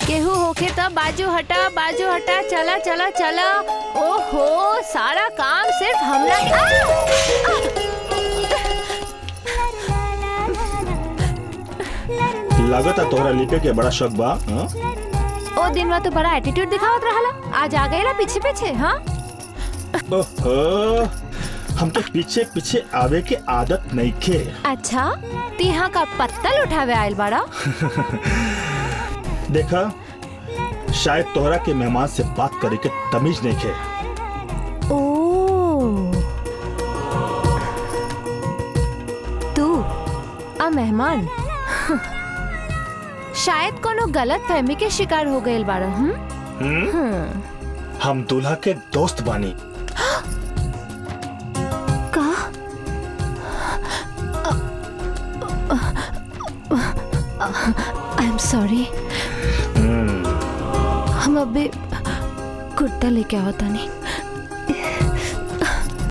केहू होखे तो बाजू हटा बाजू हटा चला चला चला ओहो सारा काम सिर्फ हमरा आ! लागत है तोहरा लिपे के बड़ा शौक बा हाँ? ओ दिन में तो बड़ा एटीट्यूड दिखावत रहला आज आ गईला पीछे पीछे हाँ ओहो हमके पीछे पीछे आवे के आदत नहीं खे अच्छा तिहा का पत्तल उठावे आयल बाड़ा देखा शायद तोहरा के मेहमान से बात करे के तमीज नहीं खे ओ तू आ मेहमान शायद कोनो गलत फहमी के शिकार हो गए बाड़ा हम्म हम्म? हम दूल्हा के दोस्त बानी का आई एम सॉरी हम्म, हम अभी कुर्ता लेके आवता नहीं